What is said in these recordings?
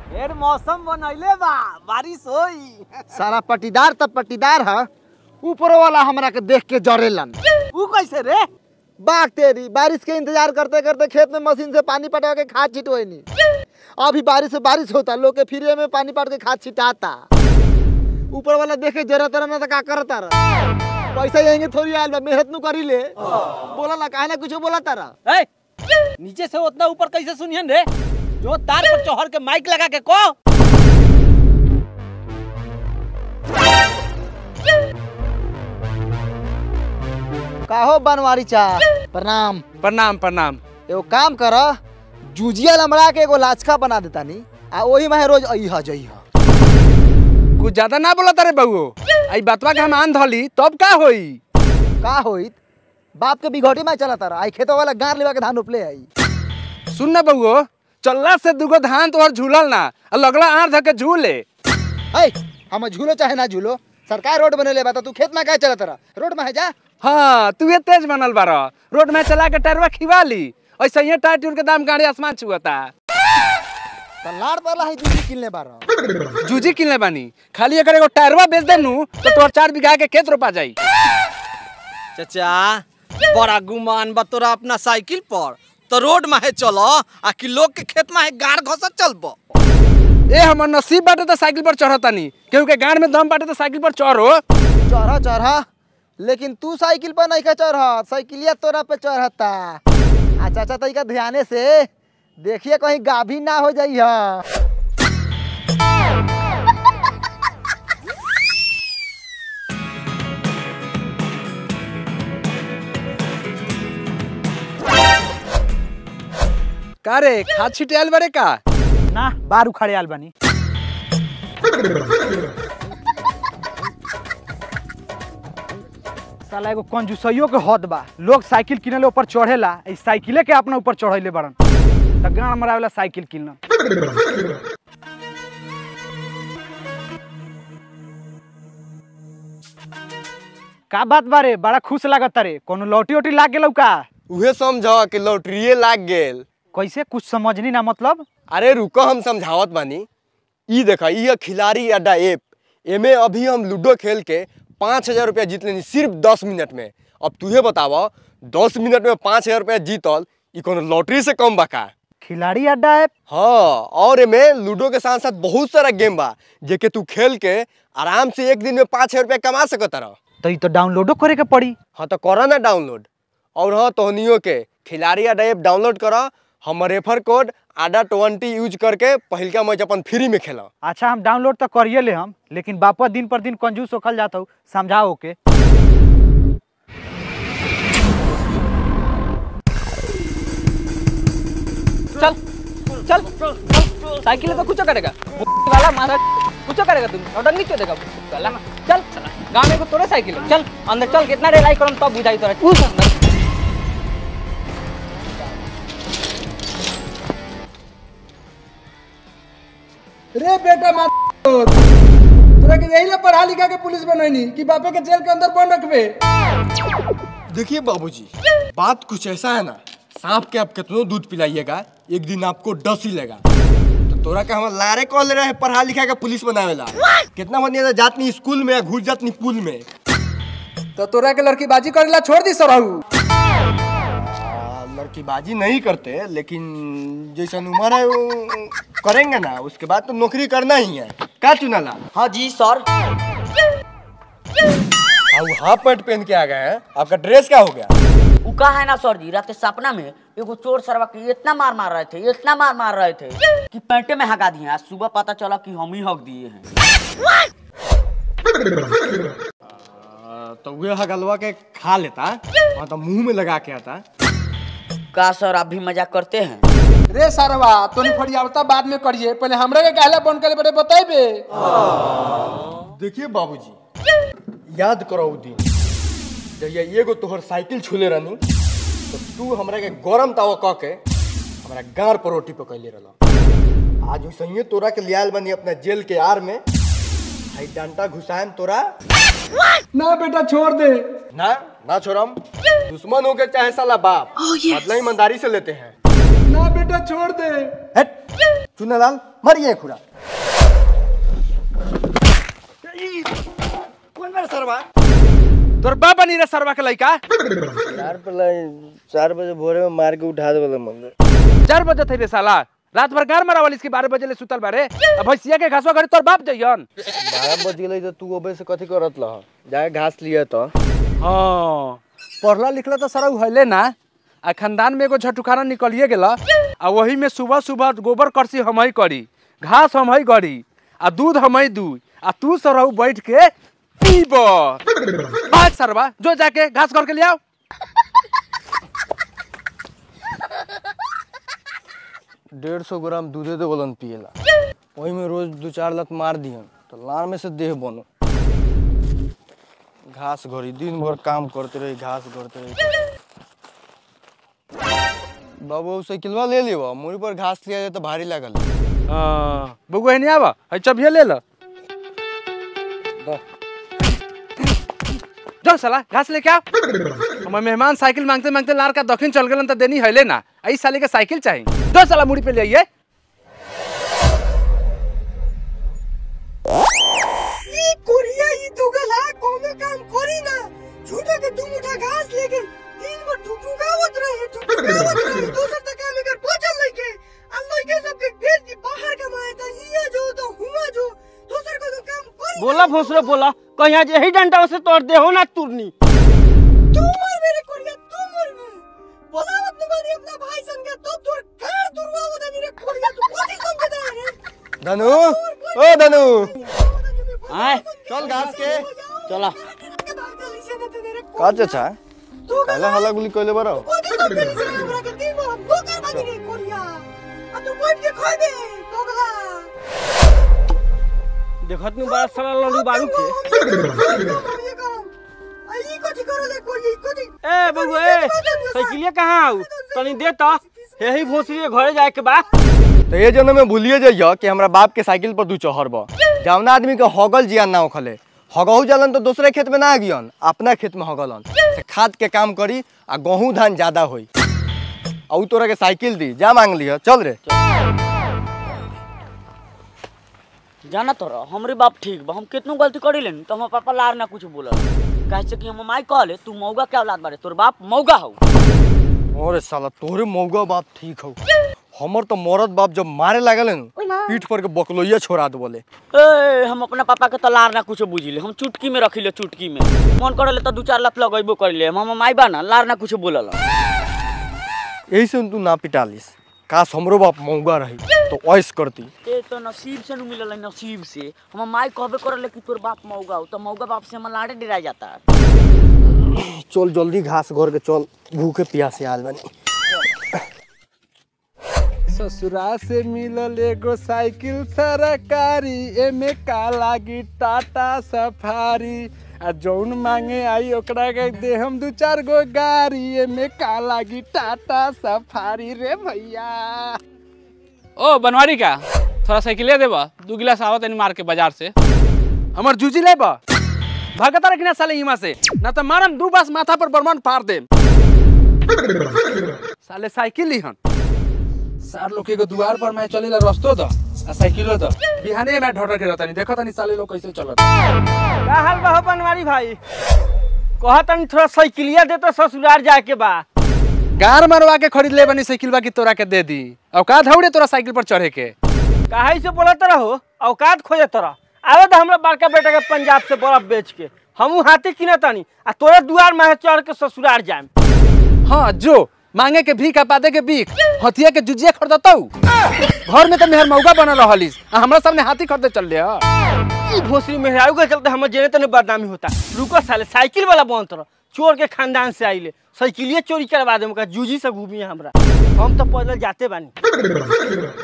फिर मौसम बनैले बा बारिश होई सारा पटीदार तब पटीदार है ऊपर वाला हमरा के देख के जरेलन ऊ कैसे रे बाग तेरी बारिश के इंतजार करते करते खेत में मशीन से पानी पटा के खाद छिटवनी अभी बारिश से बारिश होता लोग के फ्री में पानी पट के खाद छिटाता ऊपर वाला देखे जरूरत ना तो का करता रहा पैसा यहीं थोड़ी आयल बा मेहनत नु करी ले बोला ला काहे ना कुछ बोला तारा ए नीचे से उतना ऊपर कैसे सुनियन रे जो तार पर चढ़ के माइक लगा के को काहो बनवारी चा प्रणाम प्रणाम प्रणाम एगो काम कर जूजिया लमड़ा के एगो लाचका बना देता नी आ ओही में रोज अइहा जइहा कुछ ज्यादा ना बोला तारे बउओ आई बतवा के हम आन धली तब का होई का होइत बाप के बिघटी में चला तारा आई खेतो वाला गार लेवा के धान उपले आई सुन ना बउओ चलला से दुगो धान तोहर झूलल ना आ लगला आर धके झूले है हम झूलो चाहे ना झूलो सरकार रोड बनेले बा त तू खेत में काहे चला तारा रोड में है जा हाँ तू ये तेज बनल बार रोड में चला के टरवा खिवा ली ऐसे ही टायर टूर के दाम गाड़ी आसमान छुअता त लाड़ वाला है जूजी किनले बारा जूजी किनले बानी खाली अगर एगो टायरवा बेच देनू तो तोहर चार बीघा के खेत रोपा जाई चाचा बड़ा गुमान बा तोरा अपना साइकिल पर तो रोड में है चलो आ कि लोग के खेत में है गाड़ घसत चलबो ए हमर नसीब बाटे तो साइकिल पर चढ़तानी केहू के गाड़ में दम बाटे तो साइकिल पर चढ़ो चढ़ा चढ़ा लेकिन तू साइकिल पर नहीं का चढ़ साइकिलिया तोरा पे चढ़ता आ चाचा तरीका ध्याने से देखिए कहीं गाभी ना हो जाई है का रे खाद छिटियाल बारे का ना बाहर उखाड़े आल बानी साला एगो कंजूसइयो के हद बा लोग साइकिल किनले ऊपर चढ़ेला ई साइकिले के अपना ऊपर चढ़ैले बड़न त गाड़ मरावेला साइकिल किनल का बात बारे बड़ा खुश लागत रे कोनो लौटी ओटी लाग गेलौ का उहे समझ कि लॉटरिये लाग गेल कैसे कुछ समझनी ना मतलब अरे रुको हम समझावत बानी ई देखा ई है खिलाड़ी अड्डा ऐप एमे अभी हम लूडो खेल के पाँच हजार रुपया जीत लेनी सिर्फ दस मिनट में अब तुहे बताव दस मिनट में पाँच हजार रुपया जीतल ई कोनो लॉटरी से कम बा का खिलाड़ी अड्डा ऐप हाँ और एमे लूडो के साथ साथ बहुत सारा गेम बा जेके तू खेल के आराम से एक दिन में पाँच हजार रुपया कमा सकत रह तो ई तो डाउनलोडो करे के पड़ी हाँ तो करा ना डाउनलोड और हाँ तोहनियो के खिलाड़ी अड्डा ऐप डाउनलोड करा हमर रेफर कोड आडा ट्वेंटी यूज करके पहिलका मैच अपन फ्री में खेला अच्छा हम डाउनलोड तो करिए ले हम लेकिन बापा दिन पर दिन कंजूस होखल जाता हूँ समझाओ के चल चल साइकिल तो कुछ करेगा वाला मारा कुछ करेगा तुम नौटंकी क्यों देगा वाला चल गाँव में को तोड़े साइकिल है। चल अंदर चल कितना रेलाई करम तब बुझाई तोरा उस अंदर रे बेटा मा तोरा के यही ला पढ़ा लिखा के पुलिस बनैनी कि बापे के जेल के अंदर बंद रखबे देखिए बाबूजी बात कुछ ऐसा है ना सांप के आप कितनों दूध पिलाइएगा एक दिन आपको डस ही लेगा तो तोरा के हम लारे कॉल ले रहे हैं पढ़ा लिखा के पुलिस बनावेला कितना बनिया जातनी स्कूल में या घुस जातनी पुल में तो तोरा के लड़की बाजी करेला छोड़ दी सरहू आ, लड़कीबाजी नहीं करते लेकिन जैसा उम्र है वो करेंगे ना उसके बाद तो नौकरी करना ही है क्या चुनाला हाँ जी सर अब हाफ पैंट पहन के आ गए हैं आपका ड्रेस क्या हो गया उ का है ना सर जी रात के सपना में एगो चोर सरवा के इतना मार मार रहे थे इतना मार मार रहे थे कि पैंटे में हगा दिए आज सुबह पता चला कि हम ही हक दिए हैं आ, तो वे हगलवा के खा लेता हाँ तो मुंह में लगा के आता का सर आप भी मजाक करते हैं रे सरवा तोनी फड़ियावता बाद में करिए पहले हमरा के कहला बंद करे बड़े बताइबे देखिए बाबूजी याद करो उ दिन जब ये एगो तोहर साइकिल छूले रहनी तो तू हमरा के गरम तावा कह के हमरा गार पर रोटी पकैले रहला आज वैसे ही तोरा के लियाल बनी अपना जेल के आर में हाई डंटा घुसाएम तोरा ना बेटा छोड़ दे ना ना छोड़म दुश्मन हो के चाहे साला बाप बदला ईमानदारी से लेते हैं ना बेटा छोड़ दे हट चुनालाल मारिए खुरा कौन मेरा सरवा तोर बाप नहीं रे सरवा के लइका चार पहले चार बजे भोरे में मार के उठा दे वाला मंदिर चार बजे थे रे साला रात भर गार मारा वाली इसके बारह बजे ले सुतल बारे अब भैंसिया के घासवा घरे तोर बाप जइयन बारह बज गेलै तो तू अबे से कथी करत लह जाके घास लिया तो हाँ पढ़ला लिखला तो सारा उहले ना आ खानदान में एगो झटुखाना निकलिए गेला आ वही में सुबह सुबह गोबर करसी हम ही करी घास हम ही गड़ी आ दूध हम ही दू आ तू सरहु बैठ के पीब भाग सरवा जो जाके घास घर के ले आओ डेढ़ सौ ग्राम दूधे दे बोलन पिएला वही में रोज दो चार लत मार दिहन तो लार में से देह बनो घास घड़ी दिन भर काम करते रही घास करते रही बाबू साइकिलवा ले लेवा मुड़ी पर घास लिया जाए तो भारी लागल हाँ, बउआ नहीं आवा है चबिया ले लो जो साला घास लेके आओ हमारे मेहमान साइकिल मांगते मांगते लार का दक्षिण चल गए तो देनी है ना आई साले के साइकिल चाहिए दो साला मुड़ी पे ले आइए कोरिया ई दुगला कोनो काम करी ना झूठा के तुम उठा घास लेके दिन भर ठुठुकावत रहे ठुठुकावत रहे दोसर तक काम कर पचल लइके आ लइके सबके भेज दी बाहर कमाए त हिया जो तो हुआ जो दोसर को तो काम करी बोला भोसरे बोला कहीं आज यही डंडा से तोड़ दे हो ना तुरनी तू मर मेरे कोरिया तू मर बे बोलावत न बानी अपना भाई सन के तो तोर कार दुर्वावत नहीं रे कोरिया तू कथी समझे रे धनु ओ धनु आए चल घास के चला का चाचा काला हला गुली कइले बारो कथी समझे रे हमरा के दिन भर नौकर बानी रे कोरिया आ तू बैठ के खा दे दोगला देखत नु बड़ा साला लड़ू बारू के ए बबू ए साइकिलिया कहाँ आऊ तनी दे त यही भोसरी के घरे जाए के बा तो ये जन्म में भूलिए जाइए कि हमरा बाप के साइकिल पर दू चहर बा जौना आदमी के हगल जियान ना उखले हगहू जलन तो दूसरे खेत में ना गियन अपना खेत में हगलन से खाद के काम करी आ गेहूं धान ज्यादा होई आ उ तोरा के साइकिल दी जा मांग लिया चल रे जाना तोरा हमरे बाप ठीक बा हम कितनो गलती करी लेनी तो हमार पापा लार ना कुछ बोलल कैसे कि हम माई कहले तू मौगा क्या औलाद बारे तोर बाप मौगा हौ अरे साला तोरे मौगा बाप ठीक हो हमर तो मरद बाप जब मारे लागल न पीठ पर के बकलोइया छोड़ा दे बोले ए हम अपना पापा के तो लार ना कुछ बुझिले हम चुटकी में रखिले चुटकी में मन करले तो दू चार लत लगैबो करिले हम माई बा ना लार ना कुछ बोलल यही से तू ना पिटालिस काश हमरो बाप मौगा रही तो ऐस करती ए तो नसीब से न मिलल है, नसीब से हम माई कहबे करले कि तोर बाप मौगा हो तो मौगा बाप से हम लाड़े डरा जाता चल जल्दी घास घर के चल भूखे प्यासे आल बनी ससुरा से मिलल एगो साइकिल सरकारी एमे का लागी टाटा सफारी आ जौन मांगे आई ओकरा के दे हम दू चार गो गाड़ी एमे का लागी टाटा सफारी रे भैया ओ बनवारी का थोड़ा साइकिल देबा दू गिलास आवत तनी मार के बाजार से हमर जूजी ले बा भगता रखना साले इमा से ना तो मारम दू बास माथा पर बर्मन फाड़ दे साले साइकिल लिहन सार लोग के एगो दुआर पर मैं चलेला रस्तो द आ साइकिलो द बिहाने में ढोटर के रहतानी देखो तनी साले लोग कैसे चलत का हाल बा हो बनवारी भाई कहा तनी थोड़ा साइकिलिया दे तो ससुराल जाए के बा गार मरवा के खरीद ले बनी साइकिल बा की तोरा के दे दी औकात हौड़े तोरा साइकिल पर चढ़े के काहे से बोलत रहो औकात खोजे तोरा आवे तो हमरा बड़का बेटा के पंजाब से बर्फ बेच के हमू हाथी किने तानी आ तोरे दुआर में चढ़ के ससुराल जाए हाँ जो मांगे के भीख आ पादे के भीख हथिया के जुजिया खरीदतौ घर में तो मेहर मौका बनल रहलिस आ हमरा सामने हाथी खरीदे चल ले ई भोसरी मेहरारू के चलते हमर जेने तने बदनामी होता रुको साले साइकिल वाला बनत रह चोर के खानदान से आइले साइकिलिए चोरी करवा दे मुका जूजी से घूमी हमरा हम तो पैदल जाते बानी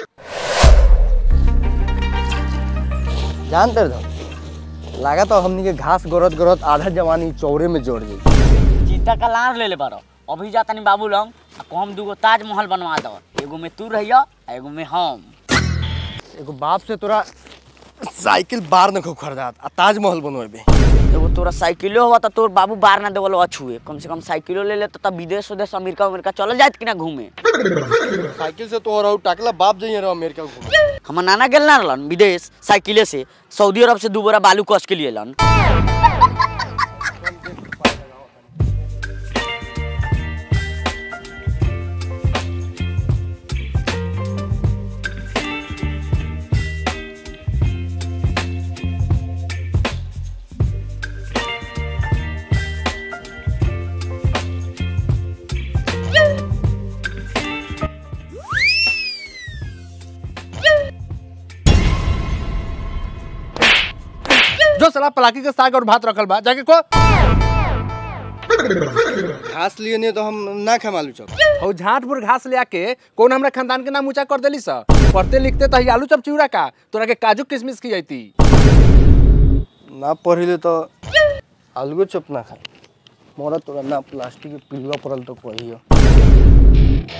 जानते रहो लगा तो हमनी के घास गरत गरत आधा जवानी चौरे में जोड़ दी चीता का लार ले ले बारो अभी जाता नहीं बाबू लंग आ कहम दूगो ताजमहल बनवा दो एगो में तू रहिया आ एगो में हम एगो बाप से तोरा साइकिल बार न खूब खरीदात आ ताजमहल बनवेबे एगो तोरा साइकिलो हुआ तो तोर बाबू बार ना देवल अछुए कम से कम साइकिलो ले ले तो तब विदेश उदेश अमेरिका अमेरिका चल जात कि ना घूमे साइकिल से तो रहू टाकला बाप जाइए रहो अमेरिका घूमे हमर नाना गेल ना रहलन विदेश साइकिले से सऊदी अरब से दू बोरा बालू कस के लिए लन जो साला पलाकी के साग और भात रखल बा जाके को घास लिए नहीं तो हम ना खाए आलू चौक हो झांटपुर घास ले आके कौन हमरा खानदान के नाम ऊंचा कर देली सा पढ़ते लिखते तो ही आलू चप चिवड़ा का तोरा के काजू किशमिश की जाती ना पढ़िले तो आलू चप ना खाए मोरा तोरा ना प्लास्टिक के पिलुआ पड़ल तो कहियो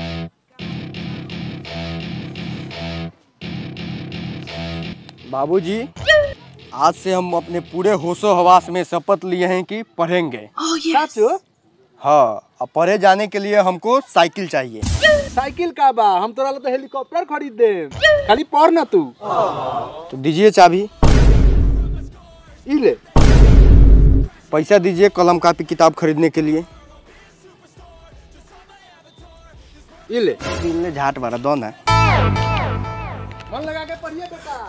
बाबूजी आज से हम अपने पूरे होशो हवास में शपथ लिए हैं कि पढ़ेंगे हाँ अब पढ़े जाने के लिए हमको साइकिल चाहिए साइकिल का बा हम तोरा ला तो हेलीकॉप्टर खरीद दे खाली पढ़ ना तू तो दीजिए चाबी ई ले पैसा दीजिए कलम कापी किताब खरीदने के लिए ई ले ले झाट मारा दो ना मन लगा के पढ़िए बेटा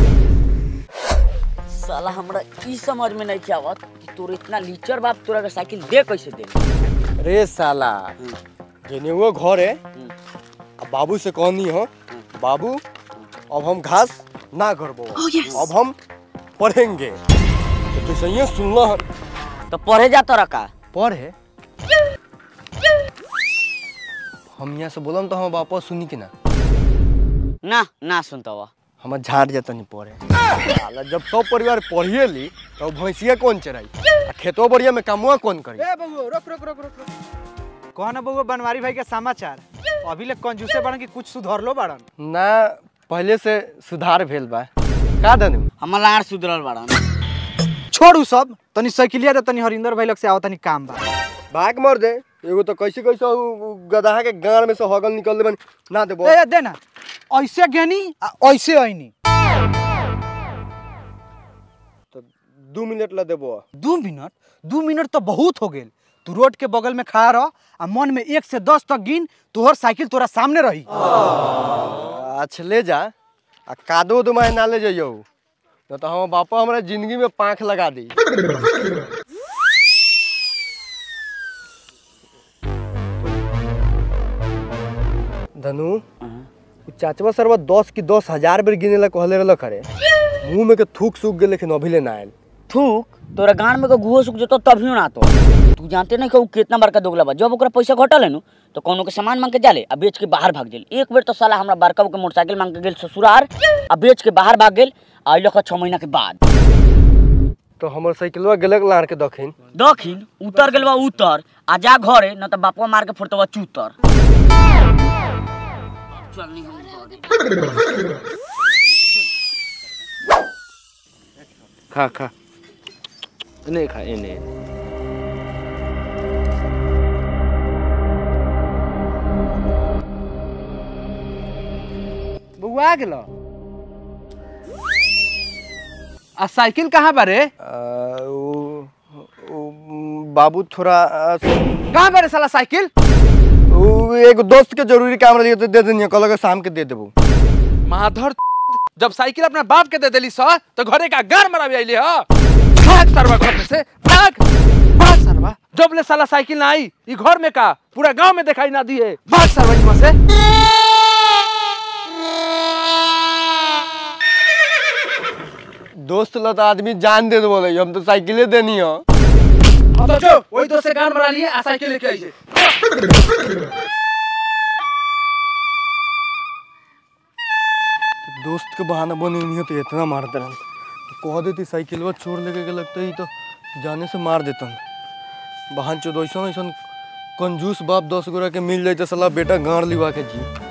साला हमरा ई समझ में नहीं आवत कि तोर इतना लीचर बाप तोरा के साइकिल दे कैसे दे रे साला जेने वो घर है अब बाबू से कहनी हो बाबू अब हम घास ना करबो अब हम पढ़ेंगे तो तू सही सुनना है तो पढ़े जा तोरा का पढ़े हम यहाँ से बोलम तो हम वापस सुनी कि ना ना ना सुनता हुआ हम झाड़ जाता नहीं पढ़े साला जब सब परिवार पढ़िए ली तो भैंसिया कौन चराई आ खेतो बढ़िया में कामुआ कौन करी ए बबू रोक रोक रोक रोक रोक कौन है बबू बनवारी भाई के समाचार अभी ले कंजूसे बड़न कि कुछ सुधर लो बड़न ना पहले से सुधार भेल बा का दनु हमर लाड़ सुधरल बाड़न छोड़ उ सब तनी साइकिलिया दे तनी हरिंदर भाई लग से आओ तनी काम बा भाग मर दे एगो तो कैसे कैसे उ- उ गदहा के गाड़ में से हगल निकल देबन ना देबो ए दे ना ऐसे गेनी आ ऐसे आईनी तो दू मिनट ला देबो दू मिनट दू मिनट तो बहुत हो गेल तू रोड के बगल में खड़ा रह आ मन में एक से दस तक गिन तोहर साइकिल तोरा सामने रही अच्छा ले जा आ कादो दुमाय ना ले जाइयो न तो हम बापा हमरा जिंदगी में पाँख लगा दी धनु उ चाचवा सरवा दस की दस हजार बेर गिने ला कहले रहल करे मुंह में के थूक सूख गेल लेकिन अभी ले ना आयल थूक तोरा गान में के गुहो सुख जतो तभियो ना तो तू जानते नहीं कि उ कितना बड़का दोगला बा जब ओकरा पैसा घटल है नु तो कोनो के सामान मांग के जाले आ बेच के बाहर भाग गेल एक बेर तो साला हमरा बड़का के मोटरसाइकिल मांग के गेल ससुरार आ बेच के बाहर भाग गेल आ लख छह महीना के बाद तो हमर साइकिलवा गेलक लाड़ के दखिन दखिन उतर गेल बा उतर आ जा घरे न तो बापवा मार के फोड़तवा चूतर चल नी हम घरे। खा खा नहीं खा इन्हें बबू आ गेलो आ साइकिल कहाँ बारे आ, उ- उ- बाबू थोड़ा आ, कहाँ बारे साला साइकिल उ एगो दोस्त के जरूरी काम रही तो दे देनी कल के शाम के दे देबो माधर जब साइकिल अपना बाप के दे देली सा तो घरे का गार मरा भी आइले ह भाग सरवा घर में से भाग भाग सरवा जब ले साला साइकिल ना आई ई घर में का पूरा गांव में दिखाई ना दिए भाग सरवा इमा से दोस्त ला तो आदमी जान दे बोले हम तो साइकिले देनी हो अब तो जो वही दोस्त से गान मरा लिए आ साइकिल लेके आई से दोस्त के बहाना बने नहीं हो तो इतना मार दे कह देती साइकिलवा चोर लेके के लगता ही तो जाने से मार देता बहन चोद ऐसा ऐसा कंजूस बाप दस गोरा के मिल जाते सला बेटा गाड़ लिवा के जी